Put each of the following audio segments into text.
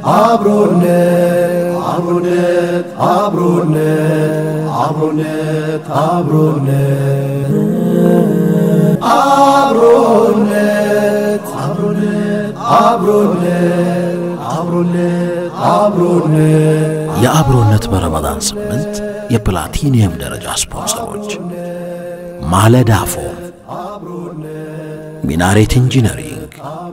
አብሮነት አብሮነት አብሮነት አብሮነት አብሮነት አብሮነት አብሮነት አብሮነት አብሮነት አብሮነት የአብሮነት በረመዳን ስምንት የፕላቲኒየም ደረጃ ስፖንሰሮች ማለዳ ፎም፣ ሚናሬት ኢንጂነሪንግ፣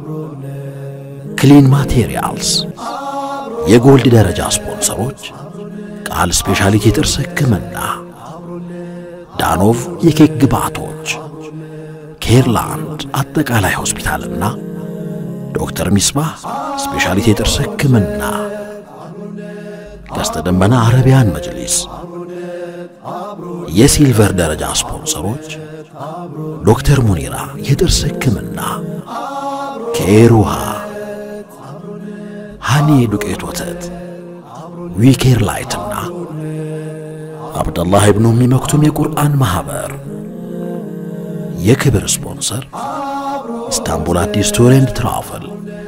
ክሊን ማቴሪያልስ። የጎልድ ደረጃ ስፖንሰሮች ቃል ስፔሻሊቲ የጥርስ ሕክምና፣ ዳኖቭ የኬክ ግብዓቶች፣ ኬርላንድ አጠቃላይ ሆስፒታልና ዶክተር ሚስባህ ስፔሻሊቲ የጥርስ ሕክምና፣ ቀስተ ደመና አረቢያን መጅሊስ። የሲልቨር ደረጃ ስፖንሰሮች ዶክተር ሙኒራ የጥርስ ሕክምና፣ ኬር ውሃ፣ ሃኒ ዱቄት ወተት፣ ዊኬር ላይትና አብደላህ ኢብኑ ኡሚ መክቱም የቁርአን ማኅበር። የክብር ስፖንሰር ኢስታንቡል አዲስ ቱር ኤንድ ትራቨል።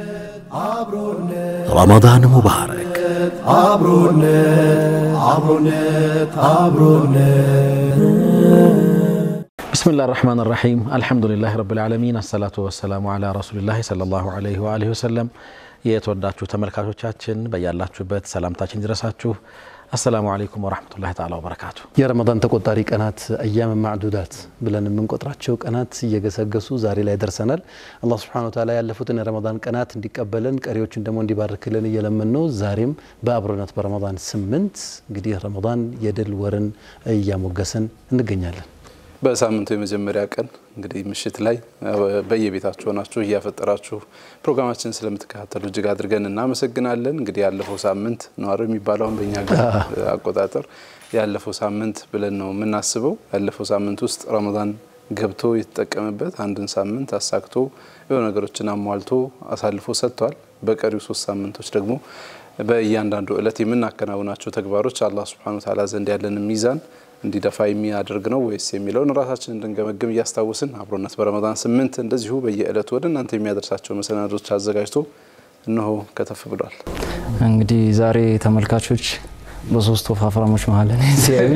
ረመዳን ሙባረክ። አብሮነት አብሮነት አብሮነት ብስሚላህ ራሕማን ራሒም አልሐምዱሊላህ ረብል ዓለሚን አሰላቱ ወሰላሙ ዓላ ረሱሊላህ ሰለላሁ ዓለይሂ ወአሊሂ ወሰለም። የተወዳችሁ ተመልካቾቻችን በያላችሁበት ሰላምታችን ይድረሳችሁ። አሰላሙ አለይኩም ወራህመቱላሂ ተዓላ ወበረካቱ። የረመዳን ተቆጣሪ ቀናት አያም ማዕዱዳት ብለን የምንቆጥራቸው ቀናት እየገሰገሱ ዛሬ ላይ ደርሰናል። አላህ ሱብሓነሁ ወተዓላ ያለፉትን የረመዳን ቀናት እንዲቀበለን ቀሪዎችን ደግሞ እንዲባርክልን እየለመን ነው። ዛሬም በአብሮነት በረመዳን ስምንት እንግዲህ ረመዳን የድል ወርን እያሞገሰን እንገኛለን። በሳምንቱ የመጀመሪያ ቀን እንግዲህ ምሽት ላይ በየቤታችሁ ሆናችሁ እያፈጠራችሁ ፕሮግራማችን ስለምትከታተሉ እጅግ አድርገን እናመሰግናለን። እንግዲህ ያለፈው ሳምንት ነዋሪ የሚባለውን በእኛ ሀገር አቆጣጠር ያለፈው ሳምንት ብለን ነው የምናስበው። ያለፈው ሳምንት ውስጥ ረመዳን ገብቶ የተጠቀመበት አንድን ሳምንት አሳክቶ የሆነ ነገሮችን አሟልቶ አሳልፎ ሰጥቷል። በቀሪው ሶስት ሳምንቶች ደግሞ በእያንዳንዱ እለት የምናከናውናቸው ተግባሮች አላህ ሱብሓነሁ ወተዓላ ዘንድ ያለን ሚዛን እንዲደፋ የሚያደርግ ነው ወይስ የሚለውን ራሳችን እንድንገመግም እያስታወስን አብሮነት በረመዳን ስምንት እንደዚሁ በየዕለቱ ወደ እናንተ የሚያደርሳቸው መሰናዶች አዘጋጅቶ እነሆ ከተፍ ብሏል። እንግዲህ ዛሬ ተመልካቾች በሶስት ወፋፍራሞች መሀል እኔ ሲያዩ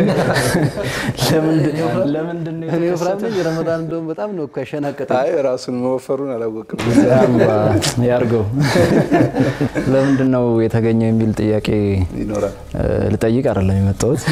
ለምንድን ነው እኔ ወፍራም ነኝ። ረመዳን እንደውም በጣም ነው እኮ ያሸናቀጠኝ። አይ ራሱን መወፈሩን አላወቅም። ያርገው ለምንድን ነው የተገኘው የሚል ጥያቄ ይኖራል። ልጠይቅ አይደለም የመጣሁት።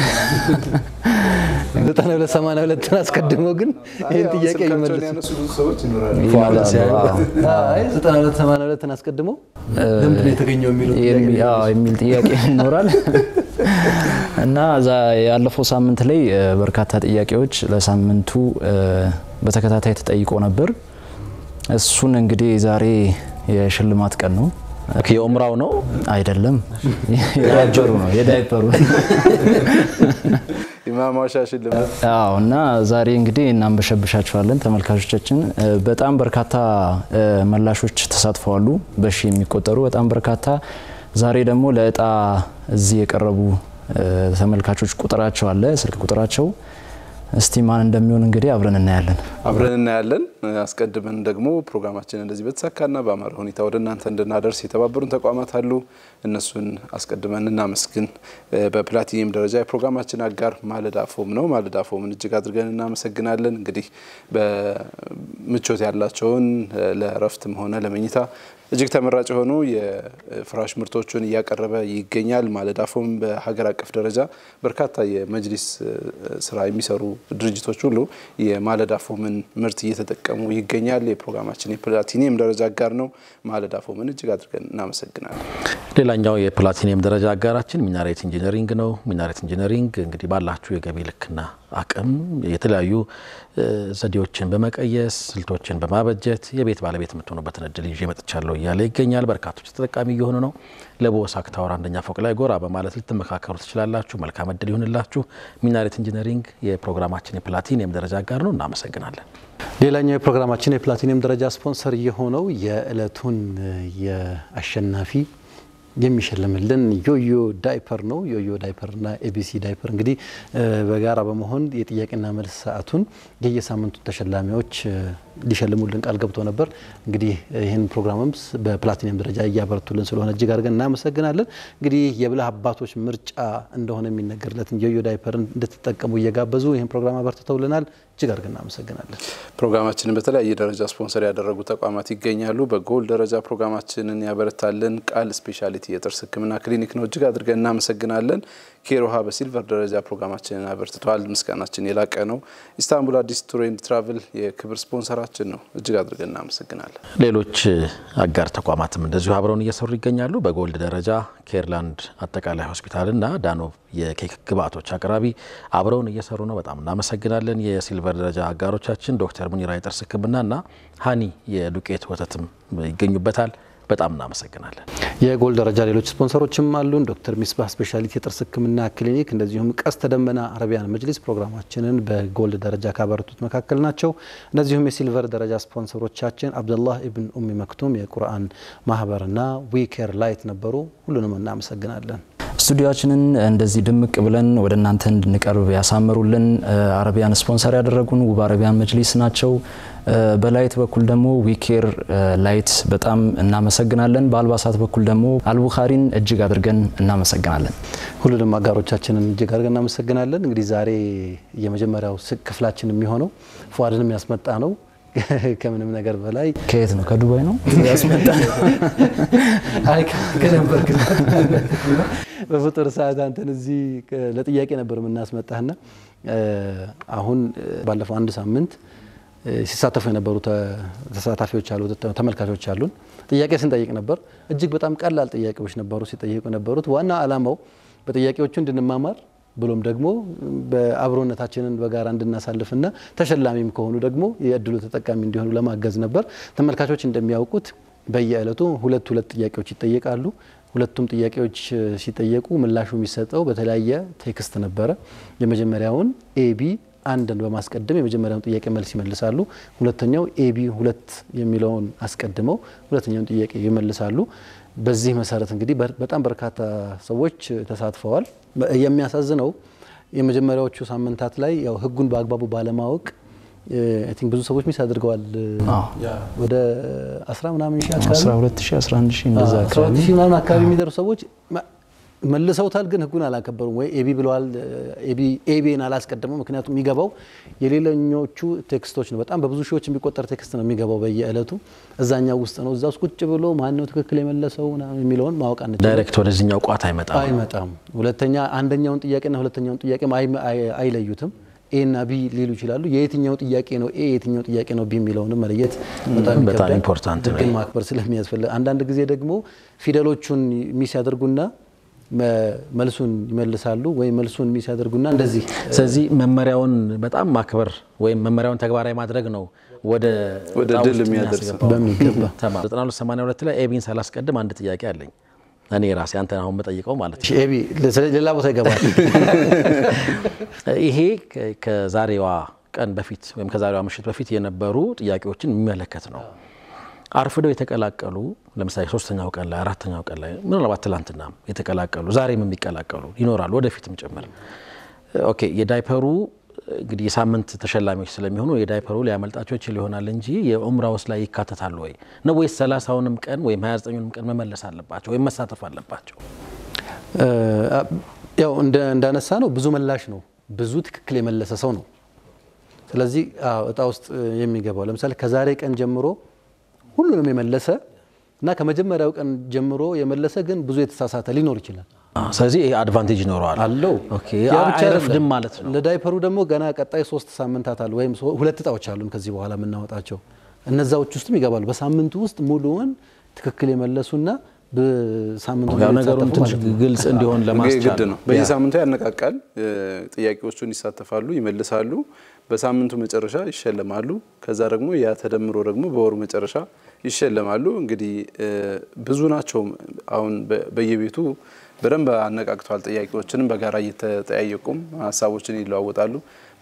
ዘጠና ሁለት ሰማንያ ሁለትን አስቀድሞ ግን ይህን ጥያቄ ስልካቸውን ይመልሱ። ያነሱ ብዙ ሰዎች ይኖራሉ። አይ ዘጠና ሁለት ሰማንያ ሁለትን አስቀድሞ ለምንድን ነው የተገኘው የሚለው ጥያቄ የሚ- አዎ፣ የሚል ጥያቄ ይኖራል እና እዛ ያለፈው ሳምንት ላይ እ፣ በርካታ ጥያቄዎች ለሳምንቱ እ፣ በተከታታይ ተጠይቆ ነበር። እሱን እንግዲህ ዛሬ የሽልማት ቀን ነው። የኡምራው ነው አይደለም፣ የዳይፐሩ ነው የዳይፐሩ ኢማማሻ ሽልማት አዎ እና ዛሬ እንግዲህ እናንበሸብሻችኋለን ተመልካቾቻችን። እ፣ በጣም በርካታ እ፣ መላሾች ተሳትፈዋሉ፣ በሺ የሚቆጠሩ በጣም በርካታ። ዛሬ ደግሞ ለእጣ እዚህ የቀረቡ እ፣ ተመልካቾች ቁጥራቸው አለ፣ ስልክ ቁጥራቸው። እስቲ ማን እንደሚሆን እንግዲህ አብረን እናያለን። አብረን እናያለን። አስቀድመን ደግሞ ፕሮግራማችን እንደዚህ በተሳካና በአማረ ሁኔታ ወደ እናንተ እንድናደርስ የተባበሩን ተቋማት አሉ። እነሱን አስቀድመን እናመስግን። በፕላቲኒየም ደረጃ የፕሮግራማችን አጋር ማለዳ ፎም ነው። ማለዳ ፎምን እጅግ አድርገን እናመሰግናለን። እንግዲህ በምቾት ያላቸውን ለእረፍትም ሆነ ለመኝታ እጅግ ተመራጭ የሆኑ የፍራሽ ምርቶችን እያቀረበ ይገኛል። ማለዳ ፎም በሀገር አቀፍ ደረጃ በርካታ የመጅሊስ ስራ የሚሰሩ ድርጅቶች ሁሉ የማለዳ ፎምን ምርት እየተጠቀሙ ይገኛል። የፕሮግራማችን የፕላቲኒየም ደረጃ አጋር ነው። ማለዳ ፎምን እጅግ አድርገን እናመሰግናለን። ሌላኛው የፕላቲኒየም ደረጃ አጋራችን ሚናሬት ኢንጂነሪንግ ነው። ሚናሬት ኢንጂነሪንግ እንግዲህ ባላችሁ የገቢ ልክና አቅም የተለያዩ ዘዴዎችን በመቀየስ ስልቶችን በማበጀት የቤት ባለቤት የምትሆኑበትን እድል ይዤ መጥቻለሁ እያለ ይገኛል። በርካቶች ተጠቃሚ እየሆኑ ነው። ለቦሳክ ታወር አንደኛ ፎቅ ላይ ጎራ በማለት ልትመካከሩ ትችላላችሁ። መልካም እድል ይሁንላችሁ። ሚናሬት ኢንጂነሪንግ የፕሮግራማችን የፕላቲኒየም ደረጃ አጋር ነው። እናመሰግናለን። ሌላኛው የፕሮግራማችን የፕላቲኒየም ደረጃ ስፖንሰር የሆነው የእለቱን የአሸናፊ የሚሸልምልን ዮዮ ዳይፐር ነው። ዮዮ ዳይፐርና ኤቢሲ ዳይፐር እንግዲህ በጋራ በመሆን የጥያቄና መልስ ሰዓቱን የየሳምንቱ ተሸላሚዎች ሊሸልሙልን ቃል ገብቶ ነበር። እንግዲህ ይህን ፕሮግራምም በፕላቲኒየም ደረጃ እያበረቱልን ስለሆነ እጅግ አድርገን እናመሰግናለን። እንግዲህ የብልህ አባቶች ምርጫ እንደሆነ የሚነገርለትን ዮዮ ዳይፐርን እንድትጠቀሙ እየጋበዙ ይህን ፕሮግራም አበርትተውልናል። እጅግ አድርገን እናመሰግናለን። ፕሮግራማችንን በተለያየ ደረጃ ስፖንሰር ያደረጉ ተቋማት ይገኛሉ። በጎል ደረጃ ፕሮግራማችንን ያበረታልን ቃል ስፔሻሊቲ የጥርስ ሕክምና ክሊኒክ ነው። እጅግ አድርገን እናመሰግናለን። ኬሮሃ በሲልቨር ደረጃ ፕሮግራማችንን አበርትተዋል። ምስጋናችን የላቀ ነው። ኢስታንቡል አዲስ ቱር ኤንድ ትራቭል የክብር ስፖንሰራችን ነው። እጅግ አድርገን እናመሰግናለን። ሌሎች አጋር ተቋማትም እንደዚሁ አብረውን እየሰሩ ይገኛሉ። በጎልድ ደረጃ ኬርላንድ አጠቃላይ ሆስፒታልና ዳኖብ የኬክ ግብአቶች አቅራቢ አብረውን እየሰሩ ነው። በጣም እናመሰግናለን። የሲልቨር ደረጃ አጋሮቻችን ዶክተር ሙኒራ የጥርስ ህክምናና ሀኒ የዱቄት ወተትም ይገኙበታል። በጣም እናመሰግናለን። የጎል ደረጃ ሌሎች ስፖንሰሮችም አሉን። ዶክተር ሚስባህ ስፔሻሊቲ የጥርስ ህክምና ክሊኒክ እንደዚሁም ቀስተ ደመና አረቢያን መጅሊስ ፕሮግራማችንን በጎልድ ደረጃ ካበረቱት መካከል ናቸው። እንደዚሁም የሲልቨር ደረጃ ስፖንሰሮቻችን አብደላህ ኢብን ኡሚ መክቱም የቁርአን ማህበርና ዊኬር ላይት ነበሩ። ሁሉንም እናመሰግናለን። ስቱዲዮችንን እንደዚህ ድምቅ ብለን ወደ እናንተ እንድንቀርብ ያሳመሩልን አረቢያን ስፖንሰር ያደረጉን ውብ አረቢያን መጅሊስ ናቸው። በላይት በኩል ደግሞ ዊኬር ላይት በጣም እናመሰግናለን። በአልባሳት በኩል ደግሞ አልቡኻሪን እጅግ አድርገን እናመሰግናለን። ሁሉንም አጋሮቻችንን እጅግ አድርገን እናመሰግናለን። እንግዲህ ዛሬ የመጀመሪያው ክፍላችን የሚሆነው ፉአድንም ያስመጣ ነው። ከምንም ነገር በላይ ከየት ነው? ከዱባይ ነው ያስመጣ አይ ከነበር በፍጡር ሰዓት አንተን እዚህ ለጥያቄ ነበር የምናስመጣህና አሁን ባለፈው አንድ ሳምንት ሲሳተፉ የነበሩ ተሳታፊዎች አሉ፣ ተመልካቾች አሉን። ጥያቄ ስንጠይቅ ነበር። እጅግ በጣም ቀላል ጥያቄዎች ነበሩ ሲጠይቁ የነበሩት። ዋና ዓላማው በጥያቄዎቹ እንድንማማር ብሎም ደግሞ በአብሮነታችንን በጋራ እንድናሳልፍና ተሸላሚም ከሆኑ ደግሞ የእድሉ ተጠቃሚ እንዲሆኑ ለማገዝ ነበር። ተመልካቾች እንደሚያውቁት በየዕለቱ ሁለት ሁለት ጥያቄዎች ይጠየቃሉ። ሁለቱም ጥያቄዎች ሲጠየቁ ምላሹ የሚሰጠው በተለያየ ቴክስት ነበረ። የመጀመሪያውን ኤቢ አንድን በማስቀደም የመጀመሪያውን ጥያቄ መልስ ይመልሳሉ። ሁለተኛው ኤቢ ሁለት የሚለውን አስቀድመው ሁለተኛውን ጥያቄ ይመልሳሉ። በዚህ መሰረት እንግዲህ በጣም በርካታ ሰዎች ተሳትፈዋል። የሚያሳዝነው የመጀመሪያዎቹ ሳምንታት ላይ ያው ሕጉን በአግባቡ ባለማወቅ አይ ቲንክ ብዙ ሰዎች ሚስ አድርገዋል። ወደ 10 ምናምን ሺህ አካባቢ 12 ሺህ 11 ሺህ እንደዛ አካባቢ 12 ሺህ ምናምን አካባቢ የሚደርሱ ሰዎች መልሰውታል፣ ግን ህጉን አላከበሩም። ወይ ኤቢ ብለዋል፣ ኤቢን አላስቀደሙ። ምክንያቱም የሚገባው የሌለኞቹ ቴክስቶች ነው። በጣም በብዙ ሺዎች የሚቆጠር ቴክስት ነው የሚገባው በየዕለቱ እዛኛው ውስጥ ነው። እዛ ውስጥ ቁጭ ብሎ ማን ነው ትክክል የመለሰው የሚለውን ማወቅ አንችልም። ዳይሬክት ወደዚህኛው ቋት አይመጣም። አይመጣም። ሁለተኛ አንደኛውን ጥያቄና ሁለተኛውን ጥያቄም አይለዩትም። ኤ እና ቢ ሊሉ ይችላሉ። የየትኛው ጥያቄ ነው ኤ የትኛው ጥያቄ ነው ቢ የሚለውንም መለየት በጣም ይከብዳል። ኢምፖርታንት ነው። ህግን ማክበር ስለሚያስፈልግ አንዳንድ ጊዜ ደግሞ ፊደሎቹን ሚስ ያደርጉና መልሱን ይመልሳሉ ወይም መልሱን ሚስ ያደርጉና እንደዚህ ስለዚህ መመሪያውን በጣም ማክበር ወይም መመሪያውን ተግባራዊ ማድረግ ነው ወደ ወደ ዕጣ ድል ውስጥ የሚያደርስ የሚያስገባው። በሚገባ ተማ- 9282 ላይ ኤቢን ሳላስቀድም አንድ ጥያቄ አለኝ እኔ ራሴ አንተን አሁን መጠይቀው ማለት ነው። ኤቢ ሌላ ቦታ ይገባል። ይሄ ከ- ከዛሬዋ ቀን በፊት ወይም ከዛሬዋ ምሽት በፊት የነበሩ ጥያቄዎችን የሚመለከት ነው። አርፍደው የተቀላቀሉ ለምሳሌ ሶስተኛው ቀን ላይ አራተኛው ቀን ላይ ምናልባት ትላንትናም የተቀላቀሉ ዛሬም የሚቀላቀሉ ይኖራሉ፣ ወደፊትም ጭምር። ኦኬ የዳይፐሩ እንግዲህ የሳምንት ተሸላሚዎች ስለሚሆኑ የዳይፐሩ ሊያመልጣቸው ይችል ይሆናል እንጂ የኡምራ ውስጥ ላይ ይካተታሉ ወይ ነው ወይስ ሰላሳውንም ቀን ወይም ሀያ ዘጠኙንም ቀን መመለስ አለባቸው ወይም መሳተፍ አለባቸው? ያው እንዳነሳ ነው ብዙ መላሽ ነው፣ ብዙ ትክክል የመለሰ ሰው ነው። ስለዚህ አዎ እጣ ውስጥ የሚገባው ለምሳሌ ከዛሬ ቀን ጀምሮ ሁሉንም የመለሰ እና ከመጀመሪያው ቀን ጀምሮ የመለሰ ግን ብዙ የተሳሳተ ሊኖር ይችላል ስለዚህ ይሄ አድቫንቴጅ ይኖረዋል አለው። ኦኬ፣ ያ ብቻ አይረፍድም አይደለም። ማለት ነው። ለዳይፐሩ ደግሞ ገና ቀጣይ ሶስት ሳምንታት አሉ ወይም ሶ- ሁለት እጣዎች አሉን ከዚህ በኋላ የምናወጣቸው እነዛዎች ውስጥም ይገባሉ። በሳምንቱ ውስጥ ሙሉውን ትክክል የመለሱና በሳምንቱ ያው ነገሩን የተሳተፉ ትንሽ ማለት ነው። ግልጽ እንዲሆን ግድ ለማስቻል ነው። በየሳምንቱ ያነቃቃል። ጥያቄዎቹን ይሳተፋሉ፣ ይመልሳሉ። በሳምንቱ መጨረሻ ይሸለማሉ። ከዛ ደግሞ ያ ተደምሮ ደግሞ በወሩ መጨረሻ ይሸለማሉ። እንግዲህ ብዙ ናቸው። አሁን በ- በየቤቱ በደንብ አነቃቅተዋል። ጥያቄዎችንም በጋራ እየተጠያየቁም ሀሳቦችን ይለዋወጣሉ።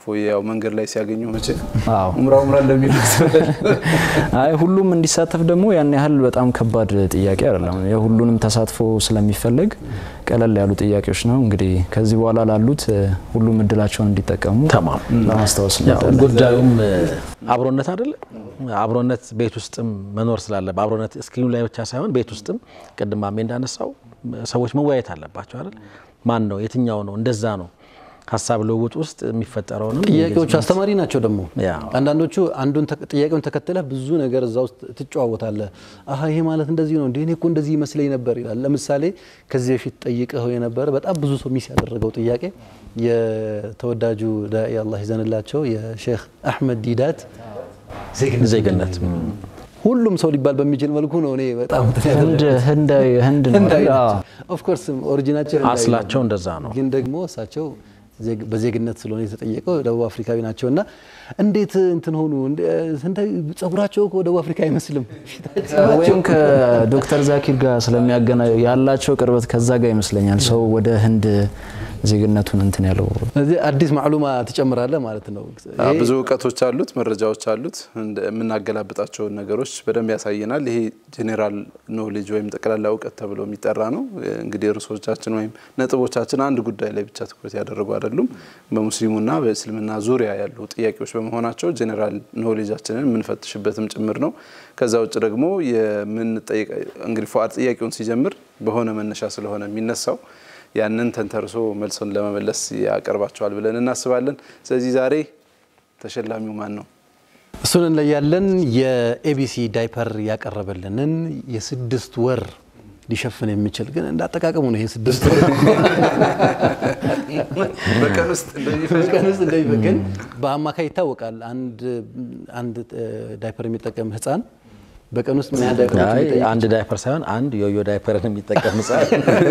ፎዬ ያው መንገድ ላይ ሲያገኙ መቼ አዎ ኡምራ ኡምራ እንደሚሉት አይ ሁሉም እንዲሳተፍ ደግሞ ያን ያህል በጣም ከባድ ጥያቄ አይደለም። የሁሉንም ተሳትፎ ስለሚፈለግ ቀለል ያሉ ጥያቄዎች ነው። እንግዲህ ከዚህ በኋላ ላሉት እ፣ ሁሉም እድላቸውን እንዲጠቀሙ ተማም ለማስታወስ ያው እንወዳለን። ጉዳዩም እ፣ አብሮነት አይደለ? አብሮነት ቤት ውስጥም መኖር ስላለ አብሮነት ስክሪኑ ላይ ብቻ ሳይሆን ቤት ውስጥም ቅድም ማሜ እንዳነሳው ሰዎች መወያየት አለባቸው አይደል? ማን ነው የትኛው ነው እንደዛ ነው ሀሳብ ልውውጥ ውስጥ የሚፈጠረውንም ጥያቄዎቹ አስተማሪ ናቸው። ደግሞ ያ። አንዳንዶቹ አንዱን ተክ- ጥያቄውን ተከትለህ ብዙ ነገር እዛ ውስጥ ትጨዋወታለህ። አሀ ይሄ ማለት እንደዚህ ነው እንዴ? እኔ እኮ እንደዚህ ይመስለኝ ነበር ይላል። ለምሳሌ ከዚህ በፊት ጠይቀኸው የነበረ በጣም ብዙ ሰው ሚስ ያደረገው ጥያቄ የተወዳጁ ዳኢ አላህ ይዘንላቸው የሼክ አሕመድ ዲዳት ዜግነት ዜግነት ሁሉም ሰው ሊባል በሚችል መልኩ ነው። እኔ በጣም ህንድ ህንዳዊ ህንድ ነው አይደል? አዎ። ኦፍኮርስ ኦሪጂናቸው ህንዳዊ ነው። አስላቸው እንደዛ ነው። ግን ደግሞ እሳቸው ዜግ- በዜግነት ስለሆነ የተጠየቀው ደቡብ አፍሪካዊ ናቸው እና እንዴት እንትን ሆኑ? እንደ- ህንዳዊ ጸጉራቸው እኮ ደቡብ አፍሪካ አይመስልም። ወይም ከዶክተር ዛኪር ጋር ስለሚያገና ያላቸው ቅርበት ከዛ ጋር ይመስለኛል ሰው ወደ ህንድ ዜግነቱን እንትን ያለው ስለዚህ አዲስ ማዕሉማ ትጨምራለህ ማለት ነው። አዎ፣ ብዙ እውቀቶች አሉት፣ መረጃዎች አሉት። እንደ- የምናገላብጣቸውን ነገሮች በደንብ ያሳየናል። ይሄ ጄኔራል ኖሌጅ ወይም ጠቅላላ እውቀት ተብሎ የሚጠራ ነው። እንግዲህ ርዕሶቻችን ወይም ነጥቦቻችን አንድ ጉዳይ ላይ ብቻ ትኩረት ያደረጉ አይደሉም። በሙስሊሙና በእስልምና ዙሪያ ያሉ ጥያቄዎች በመሆናቸው ጄኔራል ኖሌጃችንን የምንፈትሽበትም ጭምር ነው። ከዛ ውጭ ደግሞ የምንጠይቅ እንግዲህ ፉአድ ጥያቄውን ሲጀምር በሆነ መነሻ ስለሆነ የሚነሳው ያንን ተንተርሶ መልሶን ለመመለስ ያቀርባቸዋል ብለን እናስባለን። ስለዚህ ዛሬ ተሸላሚው ማን ነው? እሱን እንለያለን። የኤቢሲ ዳይፐር ያቀረበልንን የስድስት ወር ሊሸፍን የሚችል ግን እንዳጠቃቀሙ ነው። ይሄ ስድስት ወር በቀን ውስጥ በቀን ውስጥ እንደሚፈ- ግን በአማካይ ይታወቃል። አንድ አንድ ዳይፐር የሚጠቀም ህፃን በቀን ውስጥ ምን ያህል ዳይፐሮች አይ ሊጠይቅ አንድ ዳይፐር ሳይሆን አንድ ዮዮ ዳይፐርን የሚጠቀም ህጻን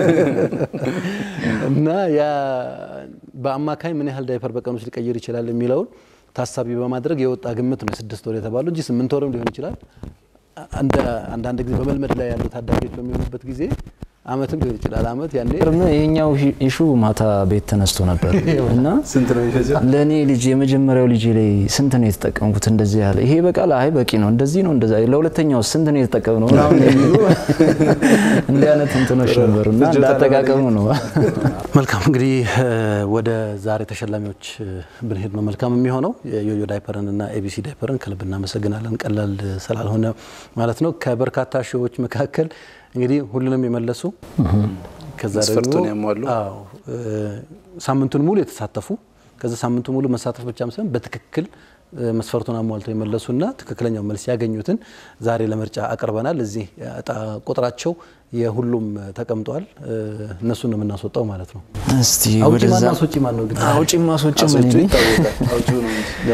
እና ያ በአማካይ ምን ያህል ዳይፐር በቀን ውስጥ ሊቀይር ይችላል የሚለውን ታሳቢ በማድረግ የወጣ ግምት ነው የስድስት ወር የተባለው እንጂ ስምንት ወርም ሊሆን ይችላል። አንደ- አንዳንድ ጊዜ በመልመድ ላይ ያሉ ታዳጊዎች በሚሆኑበት ጊዜ አመትም ሊሆን ይችላል። አመት ያኔ ይሄኛው ኢሹ ማታ ቤት ተነስቶ ነበር እና ስንት ነው የሚፈጀው? ለእኔ ልጅ የመጀመሪያው ልጅ ላይ ስንት ነው የተጠቀምኩት? እንደዚህ ያለ ይሄ በቃል አይ በቂ ነው እንደዚህ ነው እንደዛ ለሁለተኛው ስንት ነው የተጠቀም ነው ምናምን የሚሉ እንዲህ አይነት እንትኖች ነበሩ እና እንዳጠቃቀሙ ነው። መልካም እንግዲህ እ፣ ወደ ዛሬ ተሸላሚዎች እ፣ ብንሄድ ነው መልካም የሚሆነው። የዮዮ ዳይፐርን እና ኤቢሲ ዳይፐርን ከልብ እናመሰግናለን። ቀላል ስላልሆነ ማለት ነው። ከበርካታ ሺዎች መካከል እንግዲህ ሁሉንም የመለሱ ከዛ ደግሞ መስፈርቱን ያሟሉ። አዎ እ፣ ሳምንቱን ሙሉ የተሳተፉ ከዛ ሳምንቱን ሙሉ መሳተፍ ብቻም ሳይሆን በትክክል እ፣ መስፈርቱን አሟልተው የመለሱና ትክክለኛው መልስ ያገኙትን ዛሬ ለምርጫ አቅርበናል። እዚህ እጣ ቁጥራቸው የሁሉም ተቀምጧል። እ፣ እነሱን ነው የምናስወጣው ማለት ነው። እስቲ አውጪ ወደዛ ማን አስወጪ ማን ነው ግን? አውጪ ማስወጪ ምን አስወጪው ይለኝ? ይታወቃል። አውጪው ነው እንጂ።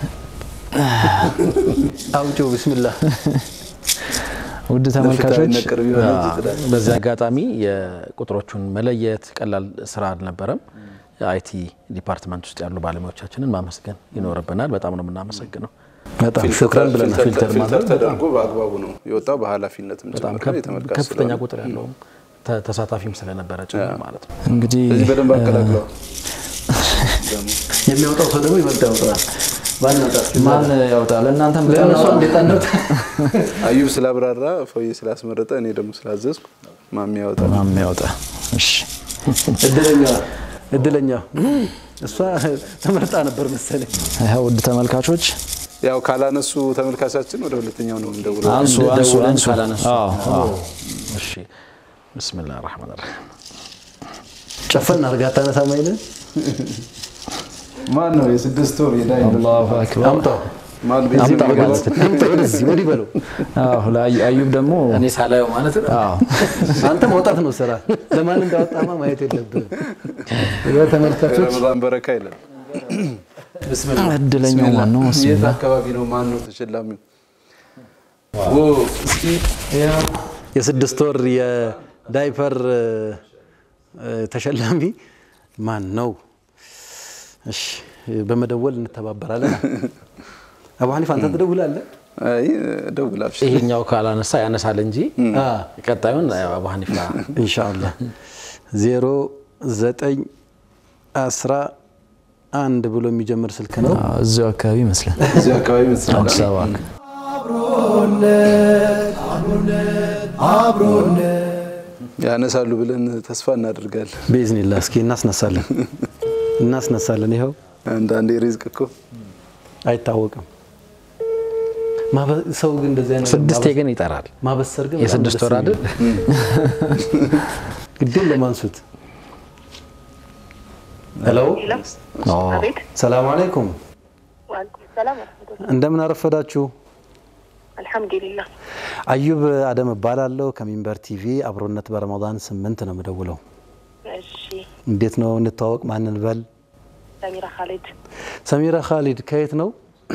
አውጪው ቢስሚላህ። ውድ ተመልካቾች ለፍትህ ቅርብ የሆነ እጅ ጥዳል። በዚህ አጋጣሚ የቁጥሮቹን መለየት ቀላል ስራ አልነበረም። የአይቲ ዲፓርትመንት ውስጥ ያሉ ባለሙያዎቻችንን ማመስገን ይኖርብናል። በጣም ነው የምናመሰግነው። በጣም ፊልተር- ሹክራን ብለናል። ፊልተር ፊልተር ተደርጎ በአግባቡ ነው የወጣው። በኃላፊነትም በጣም ጭምር ነው የተመልካች ከፍተኛ ስለሆነ። ቁጥር ያለው ተ- ተሳታፊም ስለነበረ ጭምር ማለት ነው። እንግዲህ ስለዚህ በደንብ አቀላቅለው የሚያወጣው ሰው ደግሞ ይበልጥ ያወጣል። ማን ያውጣል? እናንተም ለእነሱ እንዴት አንወጣ? አዩብ ስላብራራ ፎዬ ስላስመረጠ እኔ ደግሞ ስላዘዝኩ ማሚ ያወጣል። ማን ያውጣ? እሺ እድለኛ እድለኛ እሷ ተመርጣ ነበር መሰለኝ። ይኸው ውድ ተመልካቾች ያው ካላነሱ ተመልካቻችን ወደ ሁለተኛው ነው እንደውለው። አንሱ አንሱ ደውለን አንሱ። ካላነሱ። አዎ አዎ። እሺ ብስሚላህ ራህማን ራሂም ጨፈን አድርጋ አታነሳም አይደል? ማን ነው የስድስት ወር የዳይ አላሁ አክበር። አምጣው ማን ቤት አምጣው የሚገባው? ወደዚህ አምጣው ወደዚህ ወዲህ በለው። አዎ ለአዩ- አዩብ ደግሞ እኔ ሳላየው ማለት ነው። አዎ አንተ መውጣት ነው ስራ። ለማን እንዳወጣማ ማየት የለብህም። ተመልካቾች ረመዳን በረካ ይላል። እድለኛው ማን ነው? የት ብስሚላ አካባቢ ነው? ማን ነው ተሸላሚው? እስኪ የስድስት ወር የዳይፐር እ፣ ተሸላሚ ማን ነው? እሺ በመደወል እንተባበራለን። አቡ ሐኒፍ አንተ ትደውላለህ? አይ ደውል አብሽር። ይሄኛው ካላነሳ ያነሳል እንጂ አ ቀጣዩን ያው አቡ ሐኒፋ ኢንሻአላህ ዜሮ ዘጠኝ አስራ አንድ ብሎ የሚጀምር ስልክ ነው። እዚሁ አካባቢ ይመስላል። እዚህ አካባቢ መስላል። አዲስ አበባ አብሮነት አብሮነት አብሮነት ያነሳሉ ብለን ተስፋ እናደርጋለን። ቤዝኒላ እስኪ እናስነሳለን እናስነሳለን። ይኸው አንዳንዴ ሪዝቅ እኮ አይታወቅም። ማበ- ሰው ግን እንደዚህ አይነት ስድስቴ ግን ይጠራል። ማበሰር ግን በጣም የስድስት ደስ ወር አይደል? የሚል ግድም ለማንሱት ሄሎ አቤት ሰላም አለይኩም ዋልኩም ሰላም ወረህመቱላህ። እንደምን አረፈዳችሁ አልሐምዱሊላህ አዩብ አደም እባላለሁ ከሚንበር ቲቪ አብሮነት በረመዳን ስምንት ነው የምደውለው እሺ እንዴት ነው እንተዋወቅ ማንን በል ሰሚራ ካሊድ ሰሚራ ካሊድ ከየት ነው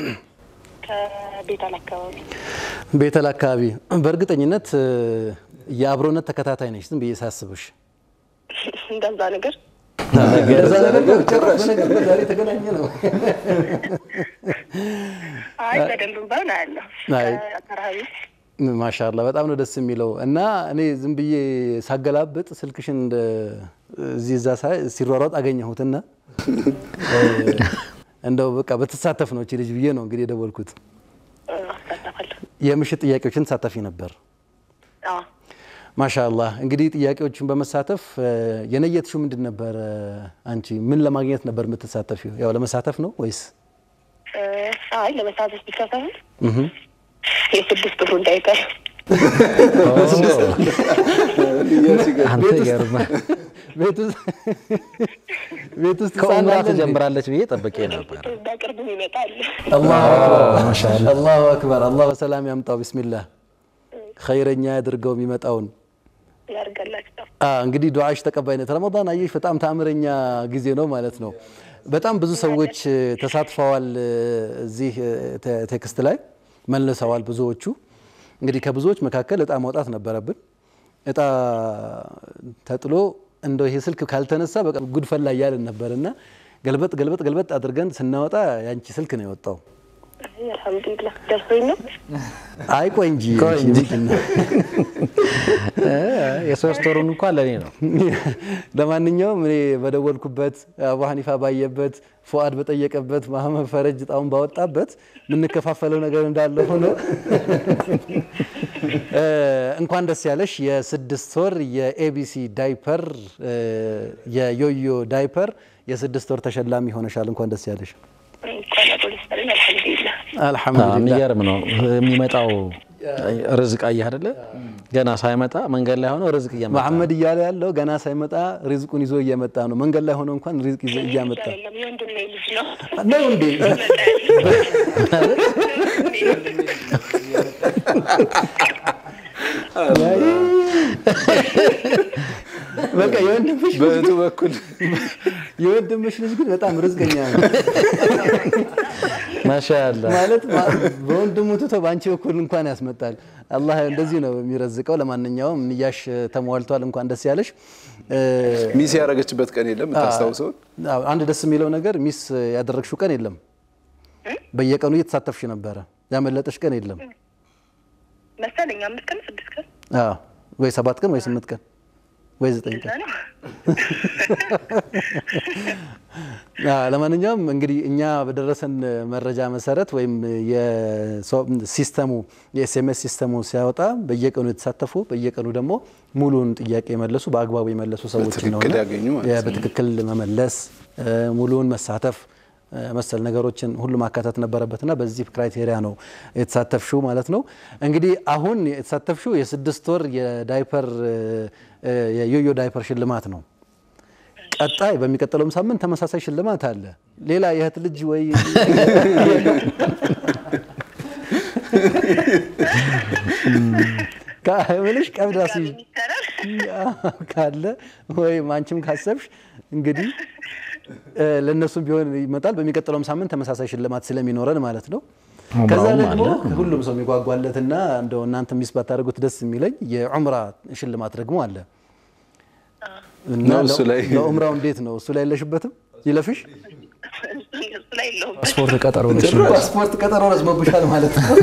ከቤታል አካባቢ ቤተል አካባቢ በእርግጠኝነት እ፣ የአብሮነት ተከታታይ ነች ዝም ብዬ ሳስብሽ እንደዛ ነገር እንደዛ ነገር ነው ጭራሽ በነገር ዛሬ ተገናኘ ነው አይ በደንብ ባይሆን አያለሁ አይ። ከአካባቢ ማሻላ በጣም ነው ደስ የሚለው እና እኔ ዝም ብዬ ሳገላብጥ ስልክሽን እንደ እዚህ እዛ ሳይ ሲሯሯጥ አገኘሁትና እ፣ እንደው በቃ በተሳተፍ ነው እቺ ልጅ ብዬ ነው እንግዲህ የደወልኩት አሳተፋለሁ የምሽት ጥያቄዎችን ተሳተፊ ነበር አዎ ማሻአላህ እንግዲህ ጥያቄዎችን በመሳተፍ እ፣ የነየትሽው ምንድን ነበር አንቺ ምን ለማግኘት ነበር የምትሳተፊው ያው ለመሳተፍ ነው ወይስ እ፣ አይ ለመሳተፍ ብቻ ሳይሆን የስድስት ብሩ እንዳይቀር አንተ ይገርምህ። ቤት ውስጥ ቤት ውስጥ ከኡምራ ህፃን አለ እንዴ? ትጀምራለች ብዬ ጠብቄ ነበር። በቅርቡ ይመጣል አላሁ አክበር አላህ በሰላም ያምጣው ቢስሚላህ ኸይረኛ ያድርገው የሚመጣውን ያርገላችሁ አ እንግዲህ ዱዓሽ ተቀባይነት ረመዳን አየሽ በጣም ተአምረኛ ጊዜ ነው ማለት ነው በጣም ብዙ ሰዎች እ፣ ተሳትፈዋል እ፣ እዚህ እ፣ ተ- ቴክስት ላይ መልሰዋል ብዙዎቹ እንግዲህ ከብዙዎች መካከል እጣ ማውጣት ነበረብን እጣ ተጥሎ እንደው ይሄ ስልክ ካልተነሳ በቃ ጉድፈላ እያልን ነበር እና ገልበጥ ገልበጥ ገልበጥ አድርገን ስናወጣ ያንቺ ስልክ ነው የወጣው አልሐምዱሊላህ ደርሶኝ ነው አይ ቆይ እንጂ ቆይ እንጂ። ምንድን ነው? የሶስት ወሩን እንኳን ለእኔ ነው። ለማንኛውም እኔ በደወልኩበት አቡ ሐኒፋ ባየበት ፉአድ በጠየቀበት መሐመድ ፈረጅ ጣውን ባወጣበት የምንከፋፈለው ነገር እንዳለ ሆኖ እ፣ እንኳን ደስ ያለሽ የስድስት ወር የኤቢሲ ዳይፐር እ፣ የዮዮ ዳይፐር የስድስት ወር ተሸላሚ ሆነሻል። እንኳን ደስ ያለሽ። እንኳን አቆልኝ አልሐምዱሊላህ አልሐምዱሊላህ። የሚገርም ነው የሚመጣው ርዝቅ አየህ አይደለ? ገና ሳይመጣ መንገድ ላይ ሆኖ ርዝቅ እየመጣ መሐመድ እያለ ያለው ገና ሳይመጣ ሪዝቁን ይዞ እየመጣ ነው። መንገድ ላይ ሆኖ እንኳን ሪዝቅ ይዞ እያመጣ አይደለም የወንድሜ ልጅ ነው ነው እንዴ? በቃ የወንድምሽ በእህቱ በኩል የወንድምሽ ልጅ ግን በጣም ርዝቀኛ ነው ማሻአላ ማለት ማ- በወንድሙ ትቶ በአንቺ በኩል እንኳን ያስመጣል። አላህ እንደዚህ ነው የሚረዝቀው። ለማንኛውም ንያሽ ተሟልቷል። እንኳን ደስ ያለሽ። እ፣ ሚስ ያደረገችበት ቀን የለም የምታስታውሰውን? አዎ፣ አንድ ደስ የሚለው ነገር ሚስ ያደረግሽው ቀን የለም። በየቀኑ እየተሳተፍሽ ነበረ። ያመለጠሽ ቀን የለም። መሰለኝ አምስት ቀን ስድስት ቀን አዎ፣ ወይ ሰባት ቀን ወይ ስምንት ቀን ወይ ዘጠኝ እዛ ቀን ነው አዎ፣ ለማንኛውም እንግዲህ እኛ በደረሰን መረጃ መሰረት ወይም የሲስተሙ የኤስኤምኤስ ሲስተሙ ሲያወጣ በየቀኑ የተሳተፉ በየቀኑ ደግሞ ሙሉን ጥያቄ የመለሱ በአግባቡ የመለሱ ሰዎች በትክክል ነውና ያገኙ ማለት ያ ነው። በትክክል መመለስ እ፣ ሙሉውን መሳተፍ እ፣ መሰል ነገሮችን ሁሉ ማካተት ነበረበትና በዚህ ክራይቴሪያ ነው የተሳተፍሽው ማለት ነው። እንግዲህ አሁን የተሳተፍሽው የስድስት ወር የዳይፐር እ፣ እ፣ የዮዮ ዳይፐር ሽልማት ነው። ቀጣይ በሚቀጥለውም ሳምንት ተመሳሳይ ሽልማት አለ። ሌላ የእህት ልጅ ወይ ምልሽ ቀብድ ራሱ ይቻላል ካለ ወይም አንቺም ካሰብሽ እንግዲህ እ፣ ለእነሱም ቢሆን ይመጣል። በሚቀጥለውም ሳምንት ተመሳሳይ ሽልማት ስለሚኖረን ማለት ነው። ከዛ ዑምራውም ደግሞ አለ። ሁሉም ሰው የሚጓጓለትና እንደው እናንተ ሚስ ባታደርጉት ደስ የሚለኝ የዑምራ ሽልማት ደግሞ አለ እና ነው እሱ ላይ ለዑምራው እንዴት ነው? እሱ ላይ የለሽበትም? ይለፍሽ እሱ ላይ የለውም ስፖርት ቀጠሮ ነች። ፓስፖርት ቀጠሮ ረዝሞብሻል ማለት ነው።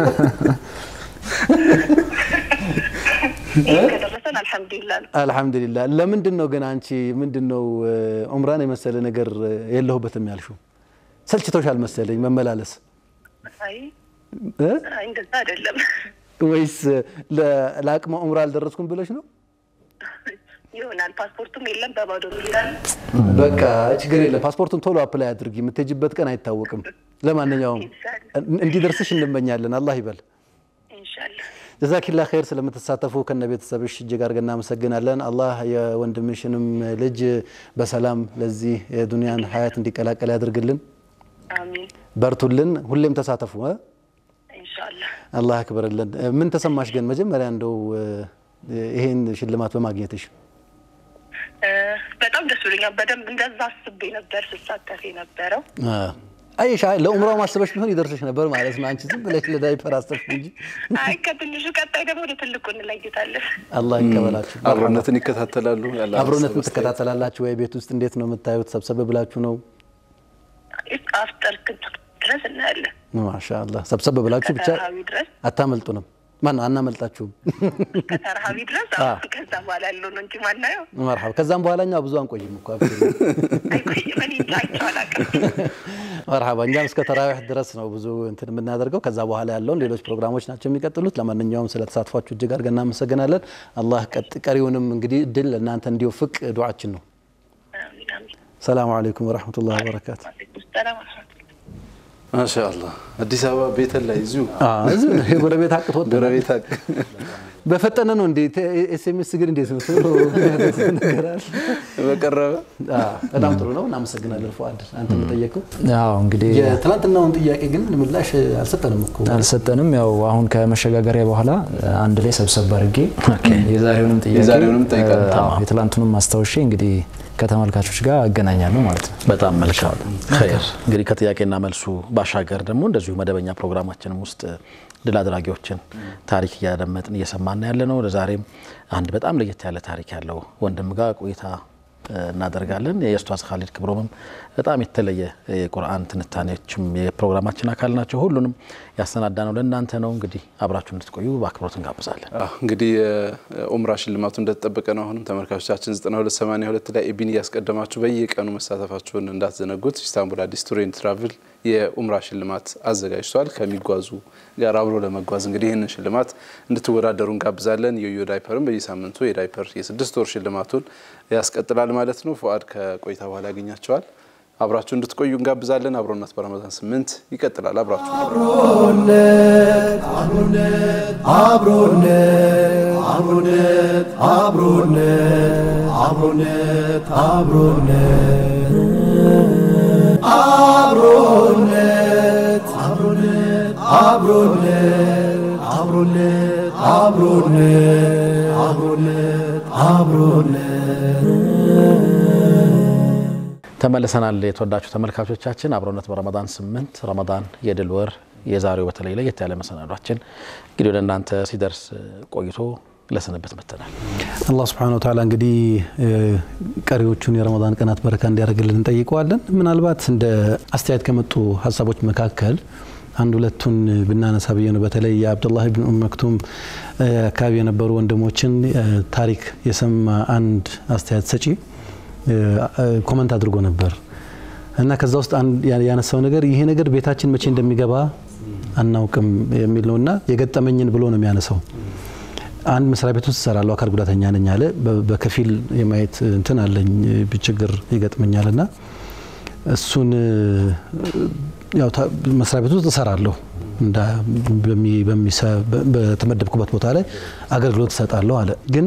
ከደረሰን አልሐምዱሊላህ ነው አልሐምዱሊላህ። ለምንድን ነው ግን አንቺ ምንድን ነው ዑምራን የመሰለ ነገር የለሁበትም ያልሽው? ሰልችቶሻል መሰለኝ መመላለስ አይ እ? አይ እንደዛ አይደለም ወይስ ለ- ለአቅመ ዑምራ አልደረስኩም ብለሽ ነው? ይሆናል። ፓስፖርቱም የለም በባዶ ሚላል በቃ ችግር የለም። ፓስፖርቱን ቶሎ አፕላይ አድርጊ። የምትሄጅበት ቀን አይታወቅም። ለማንኛውም እንዲደርስሽ እንመኛለን። አላህ ይበል። ኢንሻላህ ጀዛኪላ ኸይር ስለምትሳተፉ ከነ ቤተሰብሽ እጅግ አድርገን እናመሰግናለን። አላህ የወንድምሽንም ልጅ በሰላም ለዚህ የዱንያን ሀያት እንዲቀላቀል ያድርግልን። አሚን በርቱልን። ሁሌም ተሳተፉ። እ? ኢንሻላህ አላህ ያክብርልን። ምን ተሰማሽ ግን መጀመሪያ እንደው እ፣ ይሄን ሽልማት በማግኘትሽ? እ፣ በጣም ደስ ብሎኛል። በደንብ እንደዛ አስቤ ነበር ስሳተፍ የነበረው። አይሻ ለኡምራው ማሰበሽ ቢሆን ይደርስሽ ነበር ማለት ነው። አንቺ ዝም ብለሽ ለዳይፐር አሰብሽ እንጂ አይ ከትንሹ ቀጣይ ደግሞ ወደ ትልቁ እንለይታለን። አላህ ይቀበላችሁ። አብሮነትን ይከታተላሉ። ያለ አብሮነትን ሀሳብ ትከታተላላችሁ ወይ? ቤት ውስጥ እንዴት ነው የምታዩት? ሰብሰብ ብላችሁ ነው? አፍጠር ድረስ እናያለን። ማሻአላህ ሰብሰብ ብላችሁ ብቻ ከተራሃዊ ድረስ አታመልጡንም። ማን ነው አናመልጣችሁም? ከተራሃዊ ድረስ አዎ፣ ከዛ በኋላ ያለው ነው እንጂ ማናየው መርሐባ። ከዛም በኋላ እኛ ብዙ አንቆይም እኮ አብሽሪ። አይቆይም። እኔ እንጃ አይቼው አላውቅም። መርሐባ። እኛም እስከ ተራዊሕ ድረስ ነው ብዙ እንትን የምናደርገው። ከዛ በኋላ ያለውን ሌሎች ፕሮግራሞች ናቸው የሚቀጥሉት። ለማንኛውም ስለ ተሳትፏችሁ እጅግ አድርገን እናመሰግናለን። አላህ ቀጥ ቀሪውንም እንግዲህ ድል ለእናንተ እንዲወፍቅ ዱዓችን ነው። አሚን አሚን። ሰላሙ አለይኩም ወረሕመቱላህ ወበረካቱ። ወአለይኩም ሰላም ወረሕመቱላህ ማሻአላህ አዲስ አበባ ቤተል ላይ እዚሁ እዚሁ ነው የጎረቤት አቅቶት ጎረቤት አቅ በፈጠነ ነው እንዴ? ኤስኤምኤስ ግን እንዴት ነው ቶሎ ነገራል? በቀረበ በጣም ጥሩ ነው። እናመሰግናለን ፉአድ፣ አንተ የምጠየቀው ያው እንግዲህ የትናንትናውን ጥያቄ ግን ምላሽ አልሰጠንም እኮ አልሰጠንም። ያው አሁን ከመሸጋገሪያ በኋላ አንድ ላይ ሰብሰብ አድርጌ የዛሬውንም ጥያቄ የዛሬውንም ጠይቀን አዎ፣ የትላንቱንም አስታውሼ እንግዲህ ከተመልካቾች ጋር አገናኛለሁ ማለት ነው። በጣም መልካም ኸይር። እንግዲህ ከጥያቄና መልሱ ባሻገር ደግሞ እንደዚሁ መደበኛ ፕሮግራማችንም ውስጥ ድል አድራጊዎችን ታሪክ እያደመጥን እየሰማን ያለ ነው። ለዛሬም አንድ በጣም ለየት ያለ ታሪክ ያለው ወንድም ጋር ቆይታ እናደርጋለን። የኡስታዝ ካሊድ ክብሮምም በጣም የተለየ የቁርአን ትንታኔዎችም የፕሮግራማችን አካል ናቸው። ሁሉንም ያሰናዳ ነው ለእናንተ ነው። እንግዲህ አብራችሁ እንድትቆዩ በአክብሮት እንጋብዛለን። አዎ እንግዲህ የኡምራ ሽልማቱ እንደተጠበቀ ነው። አሁንም ተመልካቾቻችን 9282 ላይ ኢቢን እያስቀደማችሁ በየቀኑ መሳተፋችሁን እንዳትዘነጉት። ኢስታንቡል አዲስ ቱር ኤንድ ትራቭል የኡምራ ሽልማት አዘጋጅቷል። ከሚጓዙ ጋር አብሮ ለመጓዝ እንግዲህ ይህንን ሽልማት እንድትወዳደሩ እንጋብዛለን። የዮ ዳይፐርም በየሳምንቱ የዳይፐር የስድስት ወር ሽልማቱን ያስቀጥላል ማለት ነው። ፉአድ ከቆይታ በኋላ ያገኛቸዋል። አብራችሁ እንድትቆዩ እንጋብዛለን። አብሮነት በረመዳን ስምንት ይቀጥላል። አብራችሁ አብሮነት አብሮነት አብሮነት አብሮነት አብሮነት አብሮነት አብሮነት አብሮነት አብሮነት አብሮነት አብሮነት አብሮነት አብሮነት ተመልሰናል። የተወዳችሁ ተመልካቾቻችን አብሮነት በረመዳን ስምንት ረመዳን የድል ወር የዛሬው በተለይ ለየት ያለ መሰናዷችን እንግዲህ ወደ እናንተ ሲደርስ ቆይቶ ለስንብት መጥተናል። አላህ ስብሐነሁ ወተዓላ እንግዲህ ቀሪዎቹን የረመዳን ቀናት በረካ እንዲያደርግልን እንጠይቀዋለን። ምናልባት እንደ አስተያየት ከመጡ ሀሳቦች መካከል አንድ ሁለቱን ብናነሳ ብዬ ነው። በተለይ የአብዱላህ ብን ኡም መክቱም አካባቢ የነበሩ ወንድሞችን ታሪክ የሰማ አንድ አስተያየት ሰጪ ኮመንት አድርጎ ነበር እና ከዛ ውስጥ ያነሳው ነገር ይሄ ነገር ቤታችን መቼ እንደሚገባ አናውቅም የሚል ነው እና የገጠመኝን ብሎ ነው የሚያነሳው። አንድ መስሪያ ቤት ውስጥ እሰራለሁ፣ አካል ጉዳተኛ ነኝ አለ። በከፊል የማየት እንትን አለኝ ችግር ይገጥመኛል እና እሱን ያው መስሪያ ቤት ውስጥ እሰራለሁ በተመደብኩበት ቦታ ላይ አገልግሎት እሰጣለሁ አለ ግን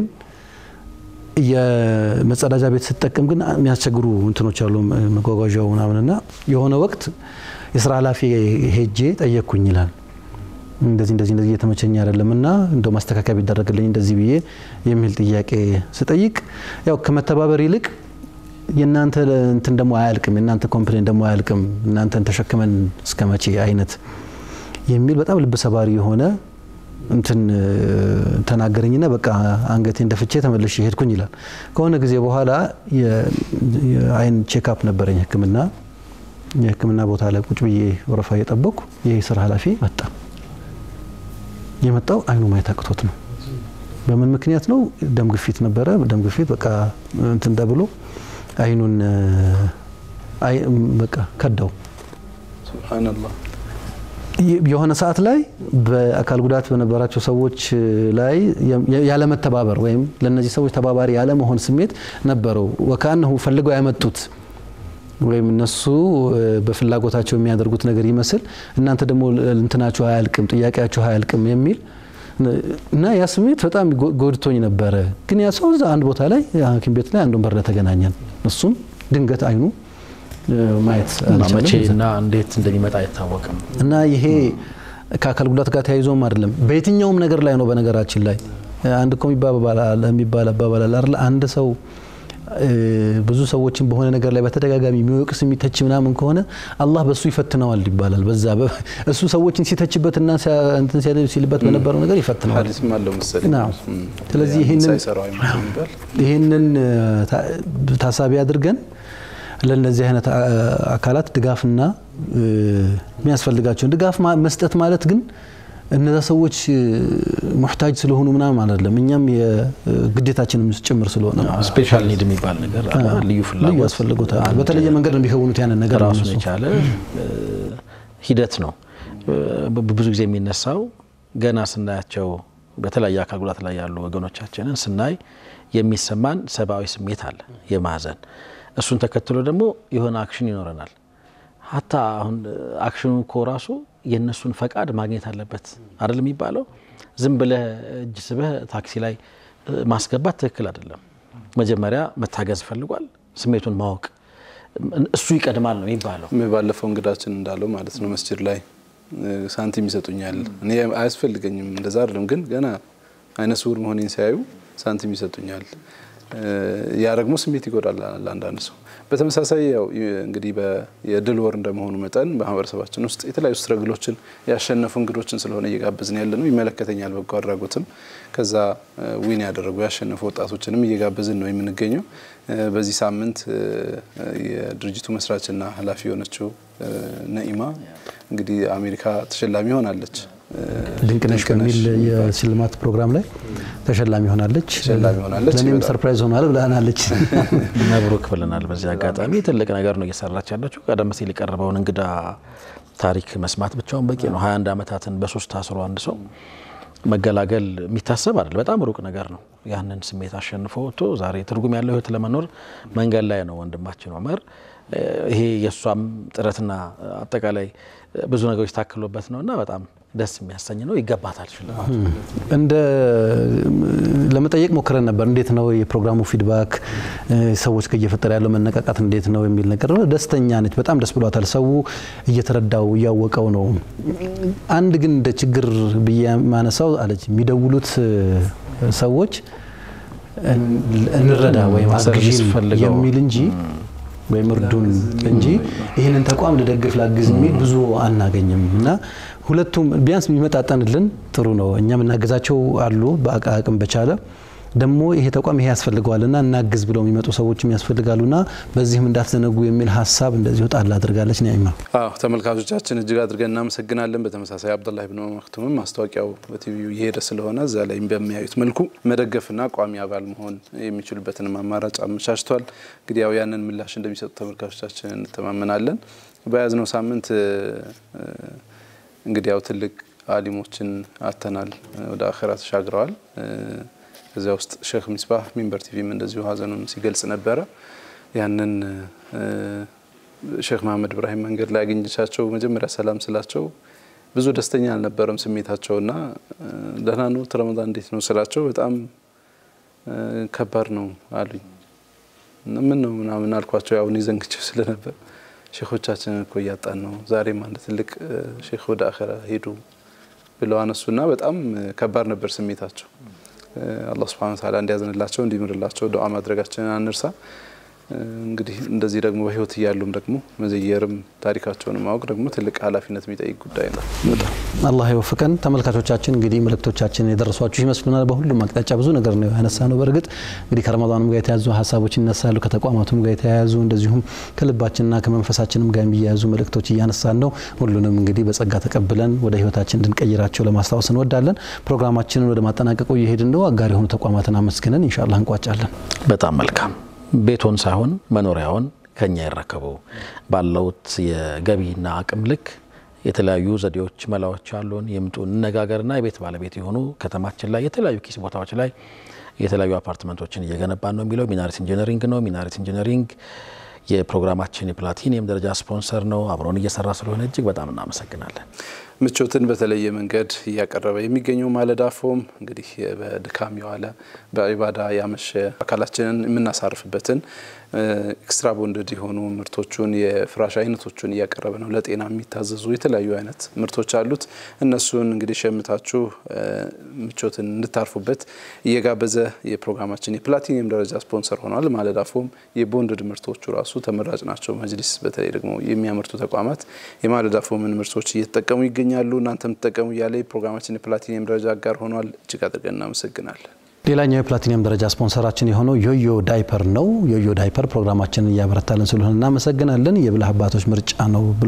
የመጸዳጃ ቤት ስጠቀም ግን የሚያስቸግሩ እንትኖች አሉ መጓጓዣው ምናምንና የሆነ ወቅት የስራ ኃላፊ ሄጄ ጠየቅኩኝ ይላል። እንደዚህ እንደዚህ እንደዚህ እየተመቸኝ አይደለም እና እንደው ማስተካከያ ቢደረግልኝ እንደዚህ ብዬ የሚል ጥያቄ ስጠይቅ ያው ከመተባበር ይልቅ የእናንተ እንትን ደግሞ አያልቅም፣ የእናንተ ኮምፕሌን ደግሞ አያልቅም፣ እናንተን ተሸክመን እስከ መቼ አይነት የሚል በጣም ልብ ሰባሪ የሆነ እንትን ተናገረኝና በቃ አንገቴን ደፍቼ ተመልሼ ሄድኩኝ ይላል። ከሆነ ጊዜ በኋላ የአይን ቼክአፕ ነበረኝ ሕክምና የሕክምና ቦታ ላይ ቁጭ ብዬ ወረፋ እየጠበቅኩ ይህ ስራ ኃላፊ መጣ። የመጣው አይኑ ማየት አቅቶት ነው። በምን ምክንያት ነው? ደም ግፊት ነበረ። ደም ግፊት በቃ እንትን ተብሎ አይኑን በቃ ከዳው ሱብሃነላህ የሆነ ሰዓት ላይ በአካል ጉዳት በነበራቸው ሰዎች ላይ ያለመተባበር ወይም ለነዚህ ሰዎች ተባባሪ ያለመሆን ስሜት ነበረው። ወካነሁ ፈልገው ያመጡት ወይም እነሱ በፍላጎታቸው የሚያደርጉት ነገር ይመስል እናንተ ደግሞ እንትናችሁ አያልቅም፣ ጥያቄያችሁ አያልቅም የሚል እና ያ ስሜት በጣም ጎድቶኝ ነበረ። ግን ያ ሰው እዛ አንድ ቦታ ላይ ሐኪም ቤት ላይ አንድ ወንበር ላይ ተገናኘን። እሱም ድንገት አይኑ ማየት መቼ እና እንዴት እንደሚመጣ አይታወቅም። እና ይሄ ከአካል ጉዳት ጋር ተያይዞም አይደለም በየትኛውም ነገር ላይ ነው። በነገራችን ላይ አንድ እኮ የሚባል አባባል አለ አይደል? አንድ ሰው ብዙ ሰዎችን በሆነ ነገር ላይ በተደጋጋሚ የሚወቅስ የሚተች ምናምን ከሆነ አላህ በሱ ይፈትነዋል ይባላል። በዛ እሱ ሰዎችን ሲተችበትና እንትን ሲልበት በነበረው ነገር ይፈትነዋል። ሐዲስም አለው መሰለኝ። ስለዚህ ይህንን ታሳቢ አድርገን ለእነዚህ አይነት አካላት ድጋፍና የሚያስፈልጋቸውን ድጋፍ መስጠት ማለት ግን እነዛ ሰዎች ሙሕታጅ ስለሆኑ ምናምን አይደለም። እኛም የግዴታችንም ጭምር ስለሆነ ስፔሻል ኒድ የሚባል ነገር ልዩ ፍላጎት ያስፈልጎታል። በተለየ መንገድ ነው የሚከውኑት ያንን ነገር ራሱን የቻለ ሂደት ነው። ብዙ ጊዜ የሚነሳው ገና ስናያቸው በተለያየ አካል ጉዳት ላይ ያሉ ወገኖቻችንን ስናይ የሚሰማን ሰብአዊ ስሜት አለ፣ የማዘን እሱን ተከትሎ ደግሞ የሆነ አክሽን ይኖረናል። ሀታ አሁን አክሽኑ እኮ ራሱ የእነሱን ፈቃድ ማግኘት አለበት አይደል የሚባለው። ዝም ብለህ እጅ ስበህ ታክሲ ላይ ማስገባት ትክክል አይደለም። መጀመሪያ መታገዝ ፈልጓል፣ ስሜቱን ማወቅ እሱ ይቀድማል ነው የሚባለው። ባለፈው እንግዳችን እንዳለው ማለት ነው መስጅድ ላይ ሳንቲም ይሰጡኛል፣ እኔ አያስፈልገኝም እንደዛ አይደለም፣ ግን ገና አይነ ስውር መሆኔን ሲያዩ ሳንቲም ይሰጡኛል። ያ ደግሞ ስሜት ይጎዳል ለአንዳንድ ሰው። በተመሳሳይ ያው እንግዲህ የድል ወር እንደመሆኑ መጠን በማህበረሰባችን ውስጥ የተለያዩ ስትረግሎችን ያሸነፉ እንግዶችን ስለሆነ እየጋበዝን ያለ ነው። ይመለከተኛል በጎ አድራጎትም ከዛ ዊን ያደረጉ ያሸነፉ ወጣቶችንም እየጋበዝን ነው የምንገኘው። በዚህ ሳምንት የድርጅቱ መስራችና ኃላፊ የሆነችው ነኢማ እንግዲህ አሜሪካ ተሸላሚ ሆናለች። ድንቅነሽ ከሚል የሽልማት ፕሮግራም ላይ ተሸላሚ ሆናለች። ተሸላሚ ሆናለች። ለእኔም ሰርፕራይዝ ሆኗል ብላናለች። መብሩክ ብለናል። በዚህ አጋጣሚ ትልቅ ነገር ነው እየሰራች ያለችው። ቀደም ሲል የቀረበውን እንግዳ ታሪክ መስማት ብቻውን በቂ ነው። 21 ዓመታትን በሶስት ታስሮ አንድ ሰው መገላገል የሚታሰብ አይደል፣ በጣም ሩቅ ነገር ነው። ያንን ስሜት አሸንፎ ወጥቶ ዛሬ ትርጉም ያለው ህይወት ለመኖር መንገድ ላይ ነው ወንድማችን ኦመር። ይሄ የእሷም ጥረትና አጠቃላይ ብዙ ነገሮች ታክሎበት ነው እና በጣም ደስ የሚያሰኝ ነው። ይገባታል ሽልማቱ። እንደ ለመጠየቅ ሞክረን ነበር። እንዴት ነው የፕሮግራሙ ፊድባክ፣ ሰዎች ጋር እየፈጠረ ያለው መነቃቃት እንዴት ነው የሚል ነገር ነው። ደስተኛ ነች፣ በጣም ደስ ብሏታል። ሰው እየተረዳው እያወቀው ነው። አንድ ግን እንደ ችግር ብዬ ማነሳው አለች የሚደውሉት ሰዎች እንረዳ ወይም አግዥን የሚል እንጂ ወይም እርዱን እንጂ ይህንን ተቋም ልደግፍ ላግዝ የሚል ብዙ አናገኝም እና ሁለቱም ቢያንስ የሚመጣጠንልን ጥሩ ነው። እኛ የምናገዛቸው አሉ በአቅም በቻለ ደግሞ ይሄ ተቋም ይሄ ያስፈልገዋልና እናግዝ ብለው የሚመጡ ሰዎችም ያስፈልጋሉና በዚህም እንዳትዘነጉ የሚል ሀሳብ እንደዚሁ ጣል አድርጋለች። ኒዕማ አዎ ተመልካቾቻችን እጅግ አድርገን እናመሰግናለን። በተመሳሳይ አብዱላህ ብን መክቱምም ማስታወቂያው በቲቪው እየሄደ ስለሆነ እዛ ላይ በሚያዩት መልኩ መደገፍና ቋሚ አባል መሆን የሚችሉበትንም አማራጭ አመቻችቷል። እንግዲህ ያው ያንን ምላሽ እንደሚሰጡ ተመልካቾቻችን እንተማመናለን። በያዝነው ሳምንት እንግዲህ ያው ትልቅ አሊሞችን አተናል፣ ወደ አኸራ ተሻግረዋል። ከዚያ ውስጥ ሼክ ሚስባህ ሚንበር ቲቪም እንደዚሁ ሀዘኑን ሲገልጽ ነበረ። ያንን ሼክ መሀመድ ኢብራሂም መንገድ ላይ አግኝቻቸው መጀመሪያ ሰላም ስላቸው ብዙ ደስተኛ አልነበረም ስሜታቸውና ደህና ነው ረመዳን እንዴት ነው ስላቸው በጣም ከባድ ነው አሉኝ። ምን ነው ምናምን አልኳቸው። ያው እኔ ዘንግቼው ስለነበር ሼኾቻችንን እኮ እያጣን ነው፣ ዛሬም አንድ ትልቅ ሼክ ወደ አኸራ ሄዱ ብለው አነሱና በጣም ከባድ ነበር ስሜታቸው። አላህ ሱብሓነሁ ወተዓላ እንዲያዝንላቸው እንዲምርላቸው ዱዓ ማድረጋችንን አንርሳ። እንግዲህ እንደዚህ ደግሞ በህይወት እያሉም ደግሞ መዘየርም ታሪካቸውን ማወቅ ደግሞ ትልቅ ኃላፊነት የሚጠይቅ ጉዳይ ነው። አላህ ይወፍቀን። ተመልካቾቻችን እንግዲህ መልእክቶቻችን የደረሷችሁ ይመስሉናል። በሁሉም አቅጣጫ ብዙ ነገር ነው ያነሳ ነው። በእርግጥ እንግዲህ ከረመዳኑም ጋር የተያዙ ሀሳቦች ይነሳሉ፣ ከተቋማቱም ጋር የተያያዙ እንደዚሁም ከልባችንና ከመንፈሳችንም ጋር የሚያያዙ መልእክቶች እያነሳን ነው። ሁሉንም እንግዲህ በጸጋ ተቀብለን ወደ ህይወታችን እንድንቀይራቸው ለማስታወስ እንወዳለን። ፕሮግራማችንን ወደ ማጠናቀቁ እየሄድን ነው። አጋር የሆኑ ተቋማትን አመስግነን ኢንሻአላህ እንቋጫለን። በጣም መልካም ቤቶን ሳይሆን መኖሪያውን ከኛ ይረከቡ። ባለውት የገቢና አቅም ልክ የተለያዩ ዘዴዎች፣ መላዎች አሉን። ይምጡ እንነጋገርና የቤት ባለቤት የሆኑ ከተማችን ላይ የተለያዩ ኪስ ቦታዎች ላይ የተለያዩ አፓርትመንቶችን እየገነባን ነው የሚለው ሚናሬት ኢንጂነሪንግ ነው። ሚናሬት ኢንጂነሪንግ የፕሮግራማችን የፕላቲኒየም ደረጃ ስፖንሰር ነው። አብሮን እየሰራ ስለሆነ እጅግ በጣም እናመሰግናለን። ምቾትን በተለየ መንገድ እያቀረበ የሚገኘው ማለዳ ፎም እንግዲህ በድካም የዋለ በኢባዳ ያመሸ አካላችንን የምናሳርፍበትን ኤክስትራ ቦንድድ የሆኑ ምርቶቹን የፍራሽ አይነቶቹን እያቀረበ ነው። ለጤና የሚታዘዙ የተለያዩ አይነት ምርቶች አሉት። እነሱን እንግዲህ ሸምታችሁ ምቾትን እንድታርፉበት እየጋበዘ የፕሮግራማችን የፕላቲኒየም ደረጃ ስፖንሰር ሆኗል። ማለዳ ፎም የቦንድድ ምርቶቹ ራሱ ተመራጭ ናቸው። መጅሊስ በተለይ ደግሞ የሚያመርቱ ተቋማት የማለዳ ፎምን ምርቶች እየተጠቀሙ ይገኛሉ። እናንተም ትጠቀሙ እያለ የፕሮግራማችን የፕላቲኒየም ደረጃ አጋር ሆኗል። እጅግ አድርገን እናመሰግናለን። ሌላኛው የፕላቲኒየም ደረጃ ስፖንሰራችን የሆነው ዮዮ ዳይፐር ነው። ዮዮ ዳይፐር ፕሮግራማችንን እያበረታልን ስለሆነ እናመሰግናለን። የብልህ አባቶች ምርጫ ነው ብሎ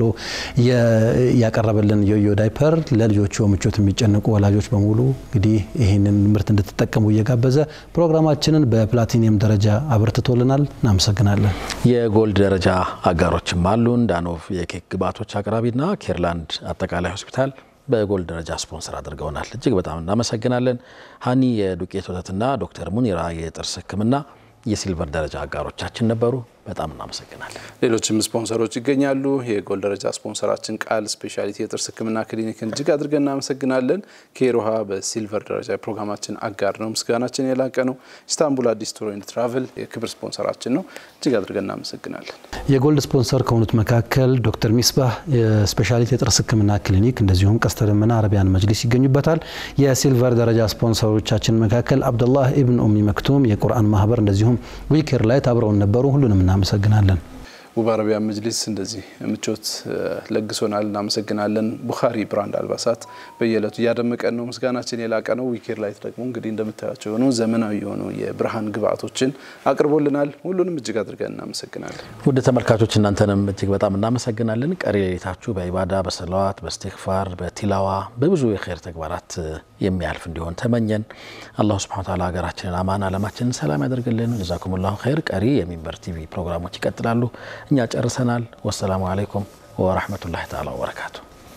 ያቀረበልን ዮዮ ዳይፐር ለልጆቹ ምቾት የሚጨነቁ ወላጆች በሙሉ እንግዲህ ይህንን ምርት እንድትጠቀሙ እየጋበዘ ፕሮግራማችንን በፕላቲኒየም ደረጃ አበርትቶልናል። እናመሰግናለን። የጎልድ ደረጃ አጋሮችም አሉን። ዳኖቭ የኬክ ግብአቶች አቅራቢና ኬርላንድ አጠቃላይ ሆስፒታል በጎልድ ደረጃ ስፖንሰር አድርገውናል። እጅግ በጣም እናመሰግናለን። ሀኒ የዱቄት ወተትና ዶክተር ሙኒራ የጥርስ ሕክምና የሲልቨር ደረጃ አጋሮቻችን ነበሩ። በጣም እናመሰግናለን። ሌሎችም ስፖንሰሮች ይገኛሉ። የጎልድ ደረጃ ስፖንሰራችን ቃል ስፔሻሊቲ የጥርስ ህክምና ክሊኒክን እጅግ አድርገን እናመሰግናለን። ኬሮሃ በሲልቨር ደረጃ የፕሮግራማችን አጋር ነው። ምስጋናችን የላቀ ነው። ኢስታንቡል አዲስ ቱር ኤንድ ትራቭል የክብር ስፖንሰራችን ነው። እጅግ አድርገን እናመሰግናለን። የጎልድ ስፖንሰር ከሆኑት መካከል ዶክተር ሚስባህ የስፔሻሊቲ የጥርስ ህክምና ክሊኒክ እንደዚሁም ቀስተ ደመና አረቢያን መጅሊስ ይገኙበታል። የሲልቨር ደረጃ ስፖንሰሮቻችን መካከል አብደላህ ኢብን ኡሚ መክቱም የቁርአን ማህበር እንደዚሁም ዊኬር ላይት አብረውን ነበሩ። ሁሉንም እናመሰግናለን። ውብ አረቢያን መጅሊስ እንደዚህ ምቾት ለግሶናል። እናመሰግናለን። ቡኻሪ ብራንድ አልባሳት በየዕለቱ እያደመቀን ነው። ምስጋናችን የላቀ ነው። ዊኬር ላይት ደግሞ እንግዲህ እንደምታያቸው የሆኑ ዘመናዊ የሆኑ የብርሃን ግብአቶችን አቅርቦልናል። ሁሉንም እጅግ አድርገን እናመሰግናለን። ውድ ተመልካቾች እናንተንም እጅግ በጣም እናመሰግናለን። ቀሪ ሌሊታችሁ በኢባዳ በሰለዋት በስቲግፋር በቲላዋ በብዙ የኸይር ተግባራት የሚያልፍ እንዲሆን ተመኘን። አላሁ ስብሐነ ወተዓላ ሀገራችንን አማን አለማችንን ሰላም ያደርግልን። ጀዛኩሙላሁ ኸይር። ቀሪ የሚንበር ቲቪ ፕሮግራሞች ይቀጥላሉ። እኛ ጨርሰናል። ወሰላሙ አለይኩም ወረሕመቱላሂ ተዓላ ወበረካቱ።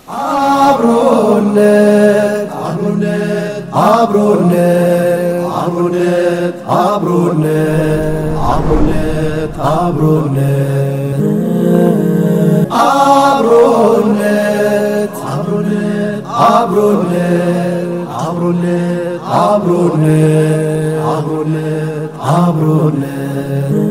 አብሮነት አብሮነት አብሮነት አብሮነት አብሮነት አብሮነት አብሮነት አብሮነት አብሮነት አብሮነት አብሮነት አብሮነት አብሮነት አብሮነት